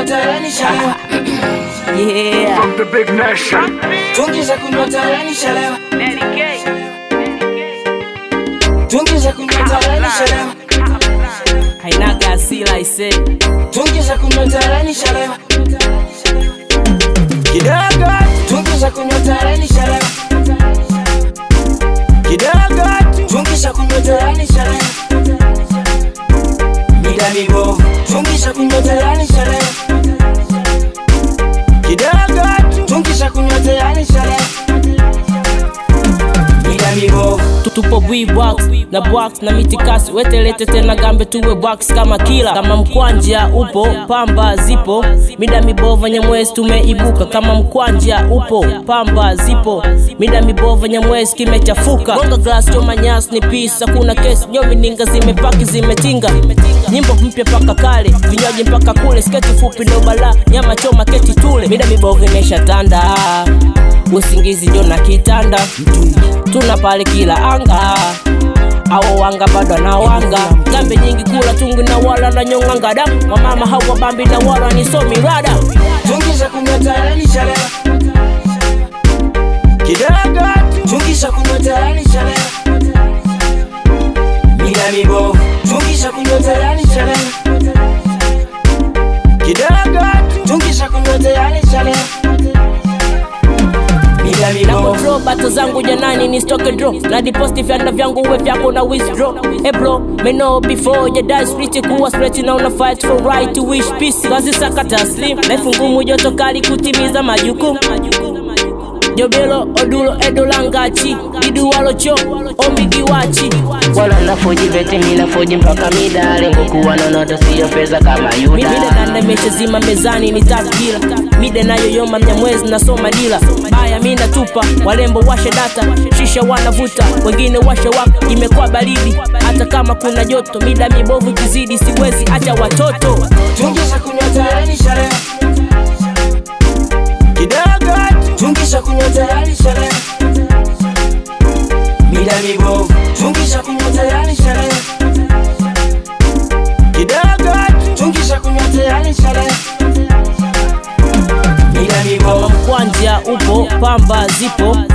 tayari shalewa. Yeah. From the big nation. Tungi za kunywa tayari shalewa. Tungi za kunywa tayari shalewa. Hainaga asila ise. Tungi za kunywa tayari shalewa. Kidogo, Tungi za kunywa tayari shalewa. kidogo. Tungi za kunywa tayari shalewa. Mida mibovu. Tungi za kunywa tayari shalewa. Kidogo. Tungi za kunywa tayari shalewa. Mida mibovu. tupo box na box na mitikasi wetelete tena gambe tuwe box kama kila kama mkwanja upo pamba zipo mida mibova nyamwezi tumeibuka kama mkwanja upo pamba zipo mida mibova nyamwezi kimechafuka gonga glass choma nyasi ni pisa kuna kesi nyomi ninga zimepaki zimetinga nyimbo mpya paka kale vinywaji mpaka kule sketi fupi ndo bala nyama choma keti tule mida mibova imeshatanda usingizi njo na kitanda tuna pale kila anga awo wanga bado na wanga gambe nyingi kula tungi na wala na nyonganga damu wamama hawa bambi na wala ni somi rada Tungi za kunywa tayari shalewa. kidogo Tungi za kunywa tayari shalewa. Mida mibovu. Tungi za kunywa tayari shalewa. kidogo Tungi za kunywa tayari shalewa. Mida na mibovu. control bato zangu janani ni stock and draw na deposit vyanda vyangu we vyako na withdraw hey bro me know before you die street kuwa straight na una fight for right to wish peace kazi sakata slim life ngumu joto kali kutimiza majukumu jobelo odulo edolangachi iduwalocho omigiwachi wala nafoji vete minafoji mpaka mida lengo kuwa nonoto siyo pesa kama mida yuda danda mechezima mezani ni tatu kila mida nayoyoma mnyamwezi nasoma dila baya mi natupa walembo washe data shisha wanavuta wengine washe waka imekuwa baridi hata kama kuna joto mida mibovu kizidi siwezi acha watoto Tungi za kunywa tayari shalewa. kidogo Tungi za kunywa tayari shalewa. Mida mibovu. Tungi za kunywa tayari shalewa. kidogo Tungi za kunywa tayari shalewa. Mida mibovu. mkwanja upo pamba zipo